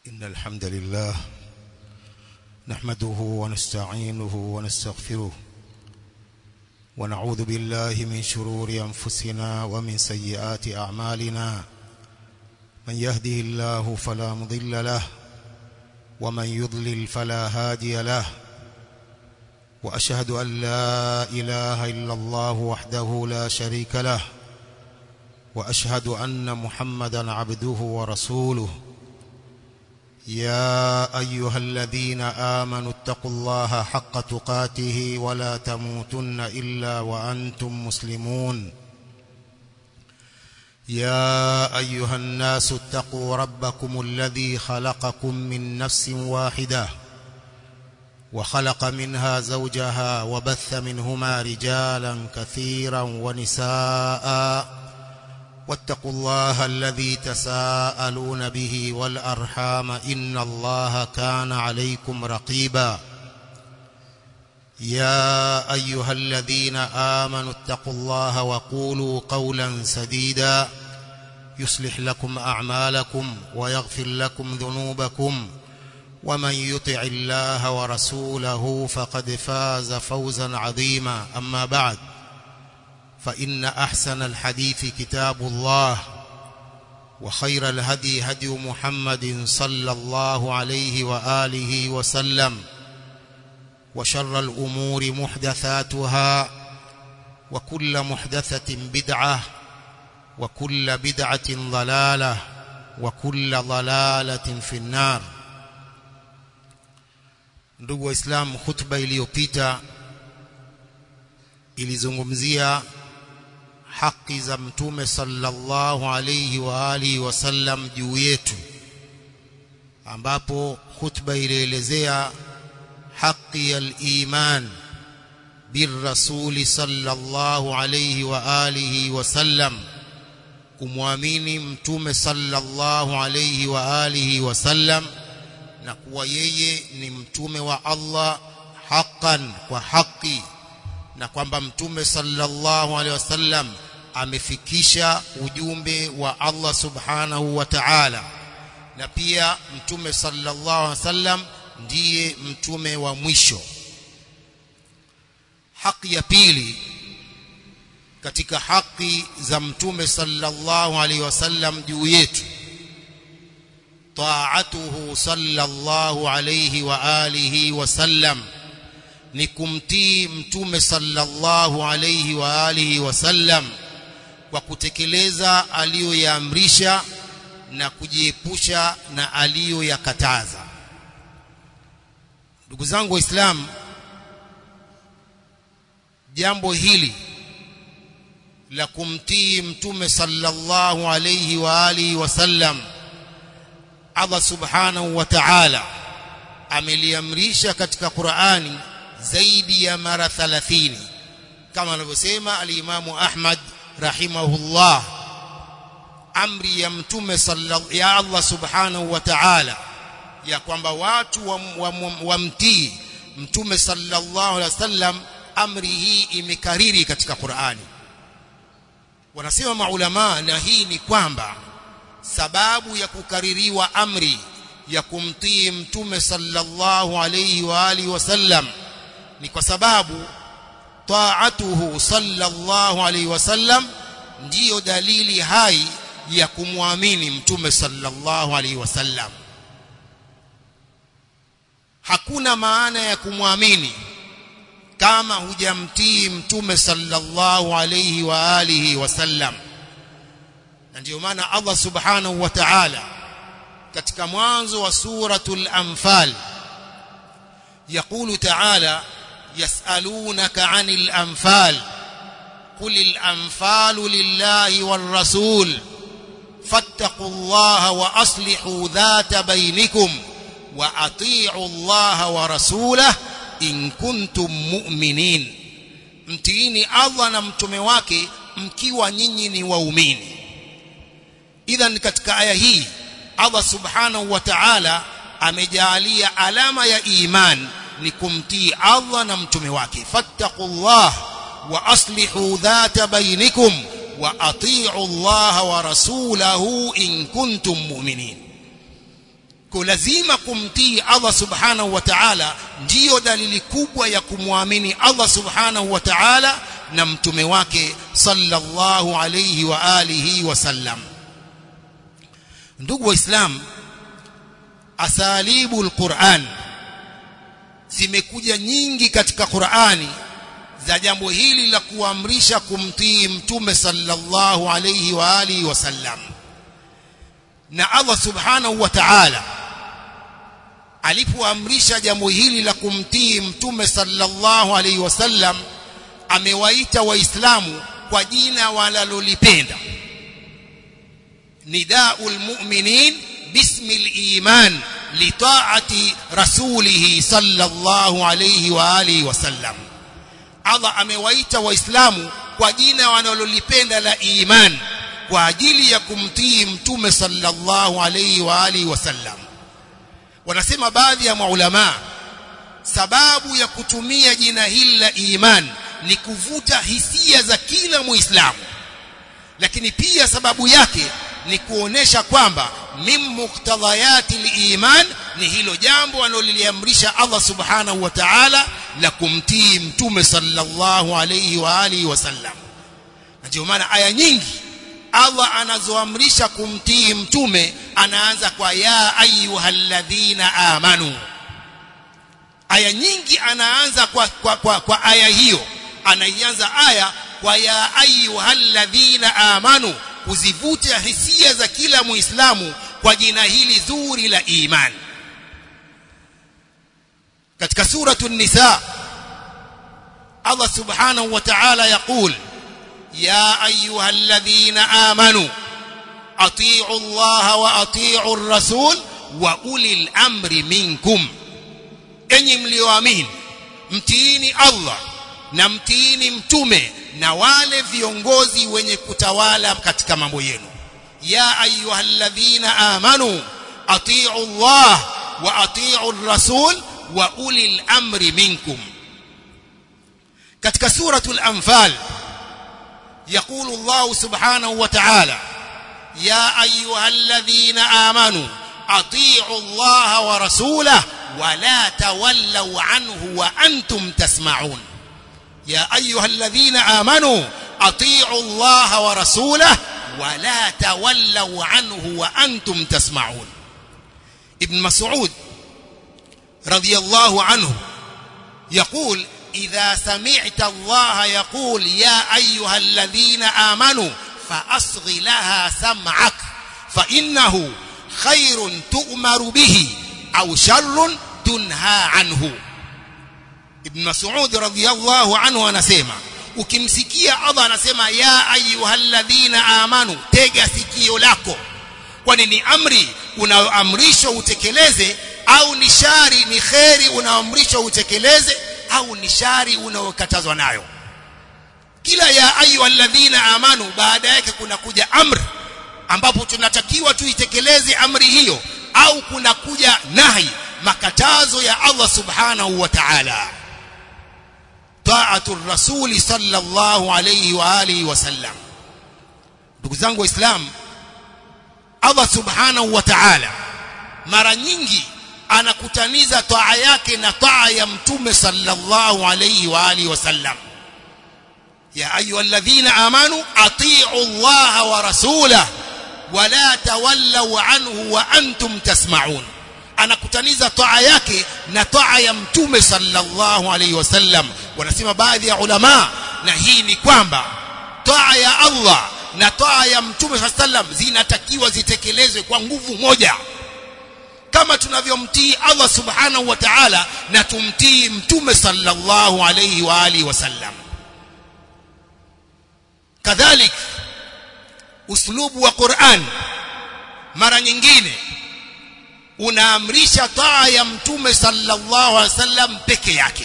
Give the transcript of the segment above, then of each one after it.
إن الحمد لله نحمده ونستعينه ونستغفره ونعوذ بالله من شرور أنفسنا ومن سيئات أعمالنا من يهده الله فلا مضل له ومن يضلل فلا هادي له وأشهد أن لا إله إلا الله وحده لا شريك له وأشهد أن محمدا عبده ورسوله يا أيها الذين آمنوا اتقوا الله حق تقاته ولا تموتن إلا وأنتم مسلمون يا أيها الناس اتقوا ربكم الذي خلقكم من نفس واحدة وخلق منها زوجها وبث منهما رجالا كثيرا ونساء واتقوا الله الذي تساءلون به والأرحام إن الله كان عليكم رقيبا يا أيها الذين آمنوا اتقوا الله وقولوا قولا سديدا يصلح لكم أعمالكم ويغفر لكم ذنوبكم ومن يطع الله ورسوله فقد فاز فوزا عظيما أما بعد فإن أحسن الحديث كتاب الله وخير الهدي هدي محمد صلى الله عليه وآله وسلم وشر الأمور محدثاتها وكل محدثة بدعة وكل بدعة ضلالة وكل ضلالة في النار ndugu waislamu khutba iliyopita ilizungumzia haki za mtume sallallahu alayhi wa alihi wasallam juu yetu ambapo khutba ilielezea haki ya iman birrasuli sallallahu alayhi wa alihi wasallam kumwamini mtume sallallahu alayhi wa alihi wasallam na kuwa yeye ni mtume wa Allah haqqan kwa haki na kwamba mtume sallallahu alaihi wasallam amefikisha ujumbe wa Allah subhanahu wa ta'ala na pia mtume sallallahu alaihi wasallam ndiye mtume wa mwisho haki ya pili katika haki za mtume sallallahu alaihi wasallam juu yetu طاعته صلى الله عليه وآله وسلم ni kumtii mtume sallallahu alayhi wa alihi wasallam kwa kutekeleza aliyoyaamrisha na kujiepusha na aliyoyakataza ndugu zangu waislamu jambo hili la kumtii mtume sallallahu alayhi wa alihi wasallam Allah subhanahu wa ta'ala ameliamrisha katika Qur'ani zaidi ya mara 30 kama anavyosema al-Imamu Ahmad rahimahullah amri ya mtume sallallahu ya Allah subhanahu wa ta'ala ya kwamba watu wamtii wa, wa mtume sallallahu alaihi wasallam amri hii imekariri katika Qur'ani wanasema maulama na hii ni kwamba sababu ya kukaririwa amri ya kumtii mtume sallallahu alayhi wa alihi wasallam ni kwa sababu taatuhu sallallahu alayhi wasallam ndiyo dalili hai ya kumwamini mtume sallallahu alayhi wasallam hakuna maana ya kumwamini kama hujamtii mtume sallallahu alayhi wa alihi wasallam na ndio maana Allah subhanahu wa ta'ala katika mwanzo wa suratul anfal يقول تعالى يسألونك عن الأنفال قل الأنفال لله والرسول فاتقوا الله وأصلحوا ذات بينكم وأطيعوا الله ورسوله إن كنتم مؤمنين mtiini Allah na mtume wake mkiwa nyinyi ni waumini idhan katika aya hii Allah subhanahu wa ta'ala amejalia alama ya iman ni kumtii Allah na mtume wake fattaqullah wa aslihu dhata bainikum wa atii'u Allah wa rasulahu in kuntum mu'minin kwa lazima kumtii Allah subhanahu wa ta'ala ndiyo dalili kubwa ya kumwamini Allah subhanahu wa ta'ala na mtume wake sallallahu alayhi wa alihi wasallam ndugu waislamu asalibu alquran zimekuja nyingi katika Qur'ani za jambo hili la kuamrisha kumtii mtume sallallahu alayhi wa alihi wasallam na Allah subhanahu wa ta'ala alipoamrisha jambo hili la kumtii mtume sallallahu alayhi wasallam amewaita waislamu kwa jina walalolipenda nidaul mu'minin bismil iman litaati rasulihi sallallahu alayhi wa alihi wasallam Allah amewaita waislamu kwa jina wanalolipenda la iman kwa ajili ya kumtii mtume sallallahu alayhi wa alihi wasallam wanasema baadhi ya maulama sababu ya kutumia jina hili la iman ni kuvuta hisia za kila muislamu lakini pia sababu yake ni kuonesha kwamba min muktadhayati liman ni hilo jambo analoliamrisha Allah subhanahu wa ta'ala la kumtii mtume sallallahu alayhi wa alihi wasallam na ndio maana aya nyingi Allah anazoamrisha kumtii mtume anaanza kwa ya ayyuhalladhina amanu aya nyingi anaanza kwa, kwa, kwa, kwa aya hiyo anaianza aya kwa ya ayyuhalladhina amanu kuzivuta hisia za kila muislamu kwa jina hili zuri la iman katika suratu nisa Allah subhanahu wa ta'ala yaqul ya ayyuhalladhina amanu atii'u Allah wa atii'u ar-rasul wa ulil amri minkum enyi mlioamini mtiini Allah na mtiini mtume na wale viongozi wenye kutawala katika mambo yenu ya ayyuhalladhina amanu atii'u Allah wa atii'u ar-rasul wa ulil amri minkum katika suratul anfal يقول الله سبحانه وتعالى يا ايها الذين امنوا اطيعوا الله ورسوله ولا تولوا عنه وانتم تسمعون يا ايها الذين امنوا اطيعوا الله ورسوله ولا تولوا عنه وانتم تسمعون ابن مسعود رضي الله عنه يقول إذا سمعت الله يقول يا أيها الذين آمنوا فأصغ لها سمعك فإنه خير تؤمر به أو شر تنهى عنه ابن مسعود رضي الله عنه anasema ukimsikia Allah anasema ya ayyuhalladhina amanu tega sikio lako kwani ni amri unaoamrishwa utekeleze au ni shari ni kheri unaoamrishwa utekeleze au ni shari unaokatazwa nayo kila ya ayu alladhina amanu baada yake kuna kuja amri ambapo tunatakiwa tuitekeleze amri hiyo au kuna kuja nahi makatazo ya Allah subhanahu wa ta'ala ta'atu rasuli sallallahu alayhi wa alihi wasallam ndugu zangu waislamu Allah subhanahu wa ta'ala mara nyingi anakutaniza taa yake na taa ya mtume sallallahu alayhi wa alihi wasallam ya ayyuhalladhina amanu atii'u Allah wa rasulahu wala tawallaw anhu wa antum tasma'un anakutaniza taa yake na taa ya mtume sallallahu alayhi wasallam wanasema baadhi ya ulama na hii ni kwamba taa ya Allah na taa ya mtume sallallahu alayhi wasallam zinatakiwa zitekelezwe kwa nguvu moja kama tunavyomtii Allah subhanahu wa ta'ala na tumtii mtume sallallahu alayhi wa alihi wasallam kadhalik uslubu wa Qur'an mara nyingine unaamrisha taa ya mtume sallallahu alaihi wasallam peke yake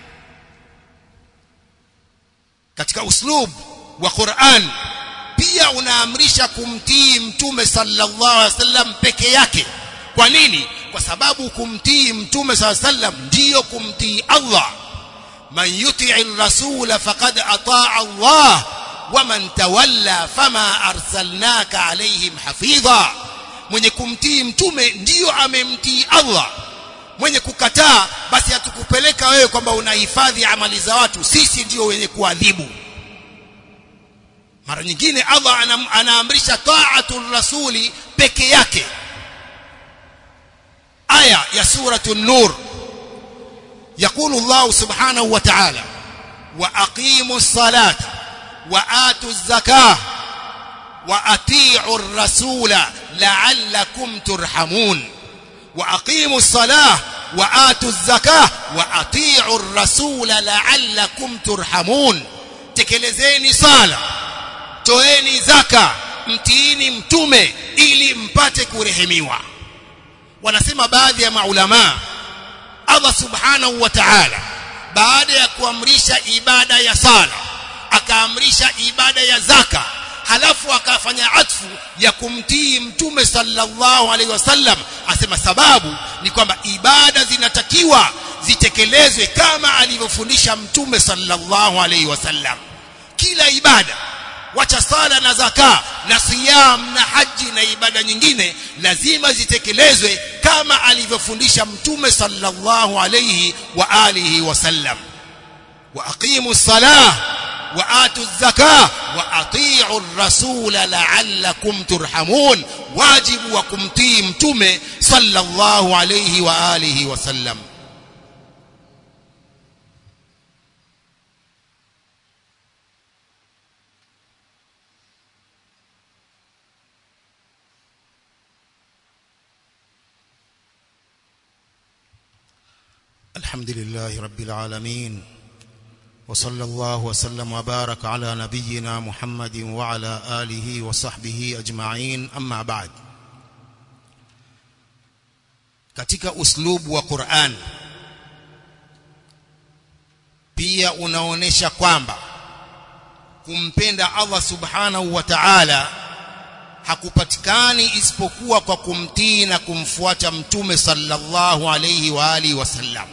katika uslub wa Qur'an pia unaamrisha kumtii mtume sallallahu alaihi wasallam peke yake kwa nini kwa sababu kumtii mtume sallallahu alaihi wasallam ndiyo kumtii Allah man yuti'i rasula faqad ataa Allah waman tawalla fama arsalnaka alaihim hafidha mwenye kumtii mtume ndiyo amemtii Allah mwenye kukataa basi hatukupeleka wewe kwamba unahifadhi amali za watu sisi ndio wenye kuadhibu mara nyingine Allah anam, anaamrisha ta'atul rasuli peke yake aya ya suratul nur يقول الله سبحانه وتعالى واقيموا الصلاه واتوا الزكاه واطيعوا الرسول لعلكم ترحمون واقيموا الصلاه واتوا الزكاه واطيعوا الرسول لعلكم ترحمون tekelezeni sala toeni zaka mtiini mtume ili mpate kurehemiwa wanasema baadhi ya maulama Allah subhanahu wa ta'ala baada ya kuamrisha ibada ya sala akaamrisha ibada ya zaka halafu akafanya atfu ya kumtii mtume sallallahu alaihi wasallam asema sababu ni kwamba ibada zinatakiwa zitekelezwe kama alivyofundisha mtume sallallahu alaihi wasallam kila ibada wacha sala na zaka na siyam na haji na ibada nyingine lazima zitekelezwe kama alivyofundisha mtume sallallahu alayhi wa alihi wasallam wa aqimu salah wa atu zakah wa ati'u ar-rasula la'allakum turhamun wajibu wa kumtii mtume sallallahu alayhi wa alihi wasallam الحمد لله رب العالمين وصلى الله وسلم وبارك على نبينا محمد وعلى آله وصحبه أجمعين أما بعد katika uslubu wa Qur'an pia unaonesha kwamba kumpenda Allah subhanahu wa ta'ala hakupatikani isipokuwa kwa kumtii na kumfuata mtume sallallahu alayhi wa alihi wasallam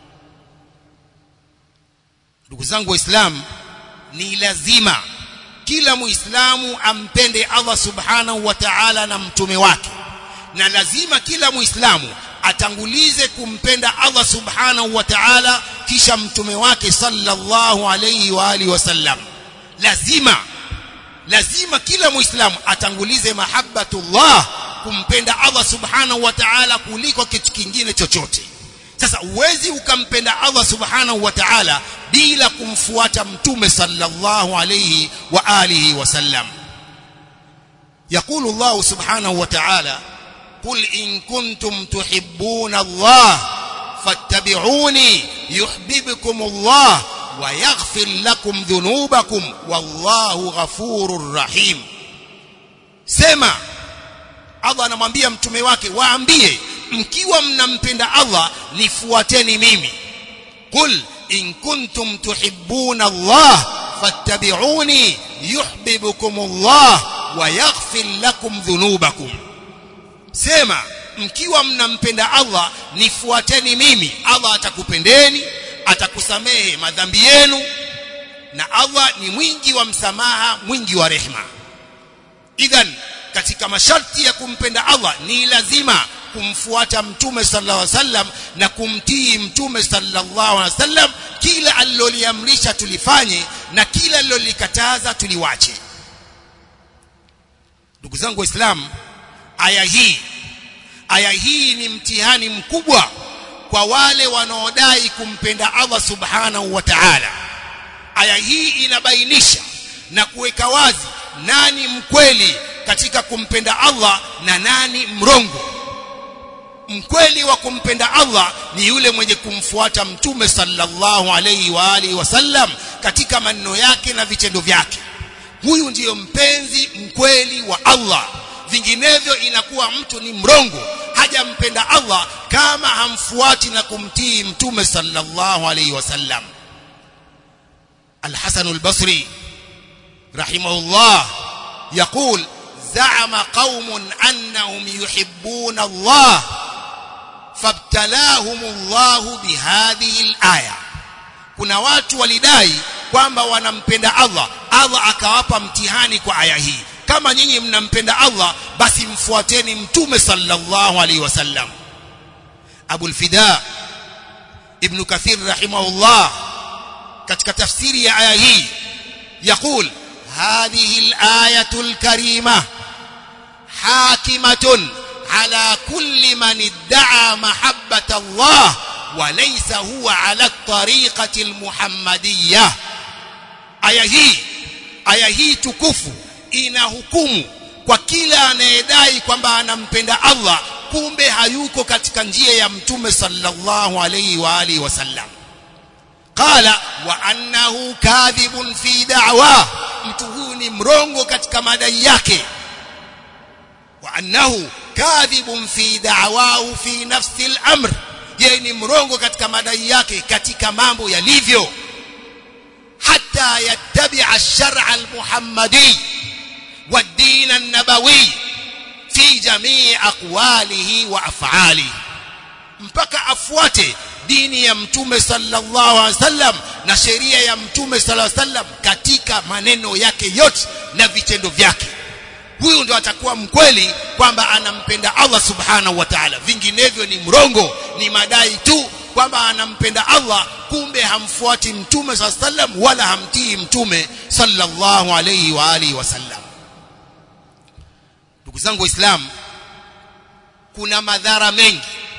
ndugu zangu waislamu ni lazima kila muislamu ampende Allah subhanahu wa ta'ala na mtume wake na lazima kila muislamu atangulize kumpenda Allah subhanahu wa ta'ala kisha mtume wake sallallahu alayhi wa alihi wasallam lazima lazima kila muislamu atangulize mahabbatullah kumpenda Allah subhanahu wa ta'ala kuliko kitu kingine chochote sasa uwezi ukampenda Allah subhanahu wa ta'ala bila kumfuata mtume sallallahu alayhi wa alihi wasallam يقول الله سبحانه وتعالى قل إن كنتم تحبون الله فاتبعوني يحببكم الله ويغفر لكم ذنوبكم والله غفور رحيم sema Allah anamwambia mtume wake waambie mkiwa mnampenda Allah nifuateni mimi qul in kuntum tuhibbuna Allah fattabi'uni yuhibbukum Allah wa yaghfir lakum dhunubakum sema mkiwa mnampenda Allah nifuateni mimi Allah atakupendeni atakusamehe madhambi yenu na Allah ni mwingi wa msamaha mwingi wa rehema idhan katika masharti ya kumpenda Allah ni lazima kumfuata mtume sallallahu alaihi wasallam na kumtii mtume sallallahu alaihi wasallam kila aliloliamrisha tulifanye na kila alilolikataza tuliwache ndugu zangu waislamu aya hii aya hii ni mtihani mkubwa kwa wale wanaodai kumpenda Allah subhanahu wa ta'ala aya hii inabainisha na kuweka wazi nani mkweli katika kumpenda Allah na nani mrongo mkweli wa kumpenda Allah ni yule mwenye kumfuata mtume sallallahu alayhi wa alihi wasallam katika maneno yake na vitendo vyake huyu ndiyo mpenzi mkweli wa Allah vinginevyo inakuwa mtu ni mrongo hajampenda Allah kama hamfuati na kumtii mtume sallallahu alayhi wasallam الحسن البصري رحمه الله يقول زعم قوم أنهم يحبون الله فابتلاهم الله بهذه الآية kuna watu walidai kwamba wanampenda Allah Allah akawapa mtihani kwa aya hii kama nyinyi mnampenda Allah basi mfuateni mtume sallallahu alaihi wasallam Abu al-Fida Ibn Kathir rahimahullah katika tafsiri ya aya hii يقول هذه الآية الكريمة حاكمة على كل من ادعى محبة الله وليس هو على الطريقة المحمدية aya hii aya hii tukufu ina hukumu kwa kila anayedai kwamba anampenda Allah kumbe hayuko katika njia ya mtume sallallahu alayhi wa alihi wasallam qala wa annahu kadhibun fi da'wa mtu huyu ni mrongo katika madai yake wa annahu kadhibun fi da'wahu fi nafsi al-amr yeye ni mrongo katika madai yake katika mambo yalivyo hatta yattabi'a ash-shar'a al-muhammadi wad-din an-nabawi fi jamii aqwalihi wa af'alihi mpaka afuate dini ya mtume sallallahu alaihi wasallam na sheria ya mtume sallallahu alaihi wasallam katika maneno yake yote na vitendo vyake huyu ndo atakuwa mkweli kwamba anampenda Allah subhanahu wa ta'ala vinginevyo ni mrongo ni madai tu kwamba anampenda Allah kumbe hamfuati mtume sallallahu alaihi wasallam wala hamtii mtume sallallahu alaihi wa alihi wasallam ndugu zangu waislamu kuna madhara mengi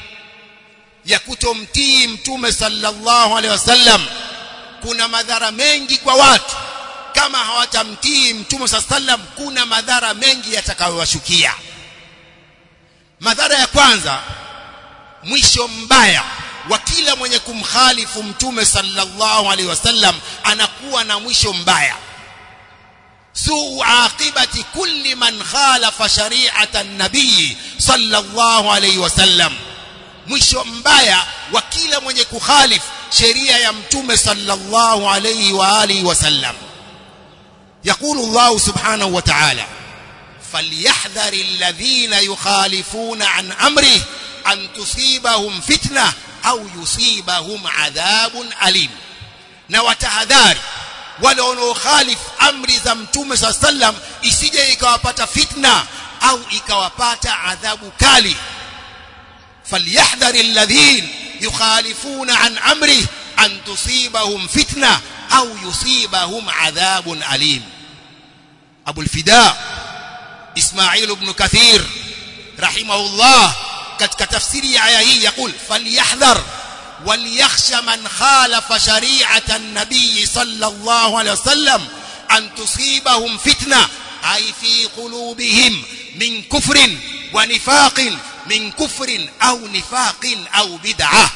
ya kutomtii mtume sallallahu alaihi wasallam kuna madhara mengi kwa watu kama hawatamtii mtume sallam kuna madhara mengi yatakayowashukia madhara ya kwanza mwisho mbaya wa kila mwenye kumkhalifu mtume sallallahu alaihi wasallam anakuwa na mwisho mbaya suu aqibati kulli man khalafa shari'ata an-nabii sallallahu alaihi wasallam mwisho mbaya wa kila mwenye kukhalifu sheria ya mtume sallallahu alaihi wa alihi wasallam يقول الله سبحانه وتعالى فليحذر الذين يخالفون عن امره ان تصيبهم فتنه au yusibahum adhabun alim na watahadhari wale wanaokhalif amri za mtume saa sallam isije ikawapata fitna au ikawapata adhabu kali falyahdhari alladhin yukhalifuna an amri an tusibahum fitna au yusibahum adhabun alim abu alfida ismail ibn kathir rahimahullah katika tafsiri ya aya hii yakul falyahdhar وليخشى من خالف شريعة النبي صلى الله عليه وسلم أن تصيبهم فتنة أي في قلوبهم من كفر ونفاق من كفر أو نفاق أو بدعة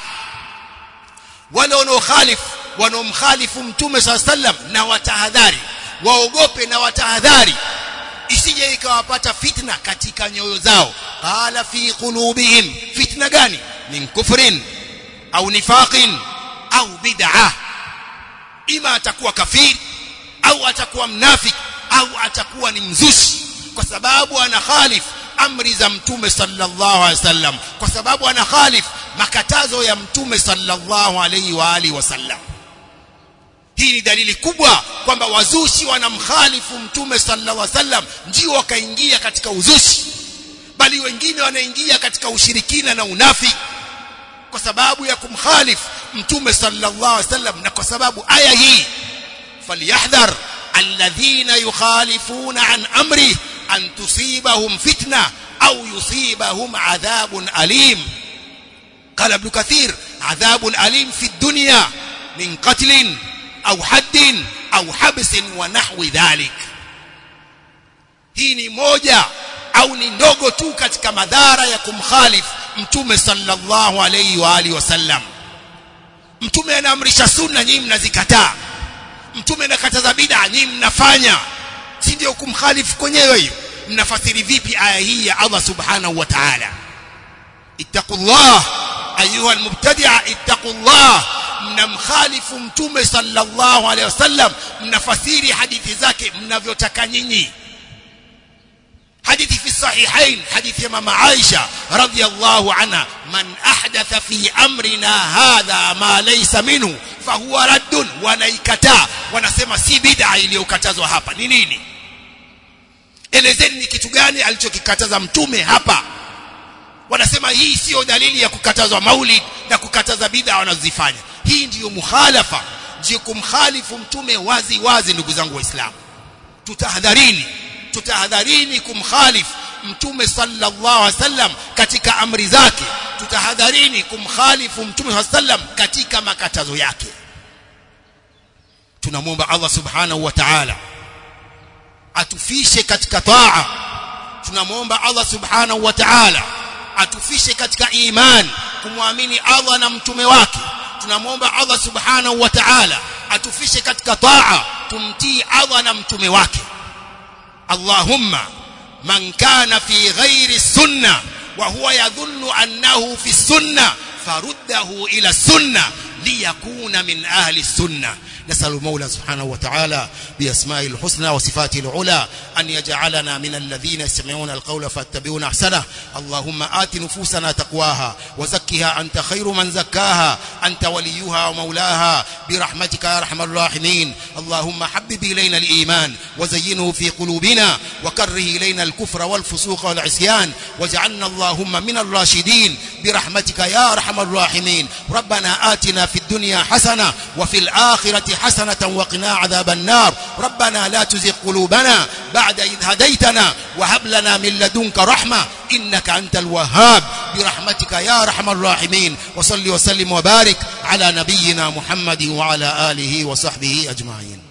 ولو نخالف ونمخالف متوم صلى الله عليه وسلم نوتهذاري waogope na watahadhari isije ikawapata fitna katika nyoyo zao qala fi qulubihim fitna gani min kufrin au nifaqin au bid'ah ima atakuwa kafiri au atakuwa mnafiki au atakuwa ni mzushi kwa sababu ana khalif amri za mtume sallallahu alaihi wasallam kwa sababu ana khalif makatazo ya mtume sallallahu alaihi wa alihi wasallam hii ni dalili kubwa kwamba wazushi wanamkhalifu mtume sallallahu alaihi wasallam ndio wakaingia katika uzushi bali wengine wanaingia katika ushirikina na unafiki kwa sababu ya kumkhalifu mtume sallallahu alaihi wasallam na kwa sababu aya hii falyahdhar alladhina yukhalifuna an amri an tusibahum fitna au yusibahum adhabun alim قال ابن كثير عذاب أليم في الدنيا من قتل أو حد أو حبس ونحو ذلك hii ni moja au ni ndogo tu katika madhara ya kumkhalifu mtume sallallahu alayhi wa alihi wasallam mtume anaamrisha sunna nyinyi mnazikataa mtume anakataza bid'a nyinyi mnafanya si ndio kumkhalifu kwenyewe hiyo mnafasiri vipi aya hii ya Allah subhanahu wa ta'ala ittaqullah ayuha almubtadi'a ittaqullah mnamkhalifu mtume sallallahu alayhi wasallam mnafasiri hadithi zake mnavyotaka nyinyi حديث في الصحيحين حديث ماما عائشة رضي الله عنها من أحدث في أمرنا هذا ما ليس منه فهو رد wanaikataa wanasema si bid'a iliyokatazwa hapa ni nini elezeni ni kitu gani alichokikataza mtume hapa wanasema hii siyo dalili ya kukatazwa maulid na kukataza bid'a wanazozifanya hii ndiyo mukhalafa ndiyo kumkhalifu mtume wazi wazi ndugu zangu waislamu tutahadharini tutahadharini kumkhalifu mtume sallallahu alaihi wasallam katika amri zake tutahadharini kumkhalifu mtume sallallahu alaihi wasallam katika makatazo yake tunamwomba Allah subhanahu wa ta'ala atufishe katika taa tunamwomba Allah subhanahu wa ta'ala atufishe katika iman kumwamini Allah na mtume wake tunamwomba Allah subhanahu wa ta'ala atufishe katika taa tumtii Allah na mtume wake Allahumma man kana fi ghairi sunna wa huwa yadhunnu annahu fi sunna faruddahu ila sunna liyakuna min ahli sunna نسأل المولى سبحانه وتعالى بأسمائه الحسنى وصفاته العلى أن يجعلنا من الذين يستمعون القول فاتبعون أحسنه اللهم آت نفوسنا تقواها وزكها أنت خير من زكاها أنت وليها ومولاها برحمتك يا أرحم الراحمين اللهم حبب إلينا الإيمان وزينه في قلوبنا وكره إلينا الكفر والفسوق والعصيان واجعلنا اللهم من الراشدين برحمتك يا أرحم الراحمين ربنا آتنا في الدنيا حسنة وفي الآخرة حسنة وقنا عذاب النار ربنا لا تزغ قلوبنا بعد إذ هديتنا وهب لنا من لدنك رحمة إنك أنت الوهاب برحمتك يا أرحم الراحمين وصل وسلم وبارك على نبينا محمد وعلى آله وصحبه أجمعين